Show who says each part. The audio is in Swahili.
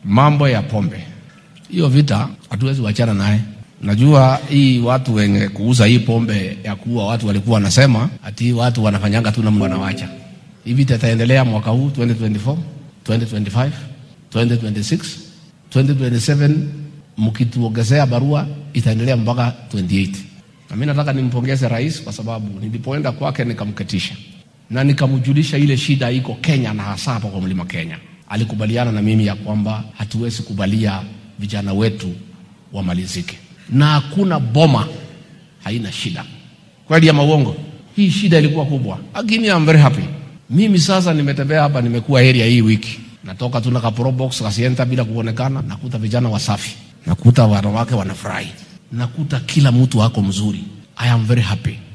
Speaker 1: mambo ya pombe, hiyo vita hatuwezi wachana naye. Najua hii watu wenye kuuza hii pombe ya kuua watu walikuwa wanasema ati watu wanafanyanga tu namna wanawacha. Hii vita itaendelea mwaka huu 2024, 2025, 2026, 2027 mkituongezea barua itaendelea mpaka 28. Na mimi nataka nimpongeze rais kwa sababu nilipoenda kwake nikamketisha na nikamjulisha ile shida iko Kenya na hasa hapa kwa mlima Kenya. Alikubaliana na mimi ya kwamba hatuwezi kubalia vijana wetu wamalizike, na hakuna boma haina shida. Kweli ama uongo? Hii shida ilikuwa kubwa, lakini I'm very happy. Mimi sasa nimetembea hapa, nimekuwa area hii wiki, natoka tu na kapro box kasienta bila kuonekana, nakuta vijana wasafi, nakuta wanawake wanafurahi, nakuta kila mtu ako mzuri. I am very happy.